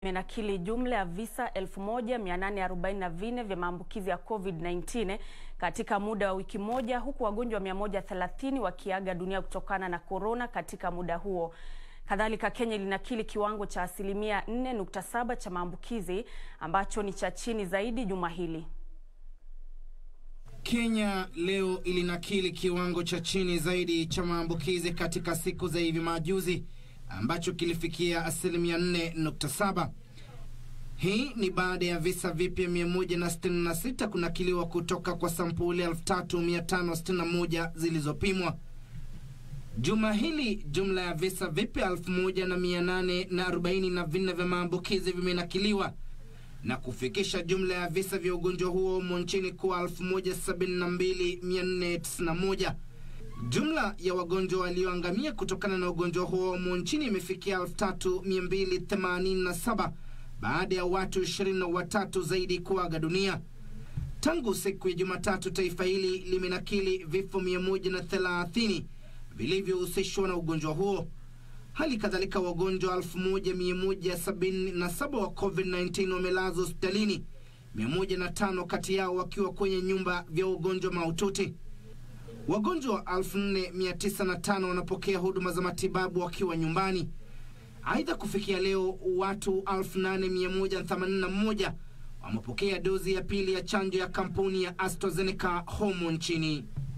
imenakili jumla ya visa 1844 vya maambukizi ya COVID-19 katika muda wa wiki moja huku wagonjwa 130 wakiaga dunia kutokana na korona katika muda huo. Kadhalika, Kenya ilinakili kiwango cha asilimia 4.7 cha maambukizi ambacho ni cha chini zaidi juma hili. Kenya leo ilinakili kiwango cha chini zaidi cha maambukizi katika siku za hivi majuzi ambacho kilifikia asilimia 4.7. Hii ni baada ya visa vipya 166 kunakiliwa kutoka kwa sampuli 3561 zilizopimwa. Juma hili jumla ya visa vipya 1844 vya maambukizi vimenakiliwa na kufikisha jumla ya visa vya ugonjwa huo humo nchini kuwa 172491. Jumla ya wagonjwa walioangamia kutokana na ugonjwa huo humo nchini imefikia 3287 baada ya watu 23 zaidi kuaga dunia. Tangu siku ya Jumatatu, taifa hili limenakili vifo 130 vilivyohusishwa na ugonjwa huo. Hali kadhalika wagonjwa 1177 wa COVID-19 wamelazwa hospitalini, 105 kati yao wakiwa kwenye nyumba vya ugonjwa mahututi. Wagonjwa 4905 wanapokea huduma za matibabu wakiwa nyumbani. Aidha, kufikia leo watu 8181 wamepokea dozi ya pili ya chanjo ya kampuni ya AstraZeneca humo nchini.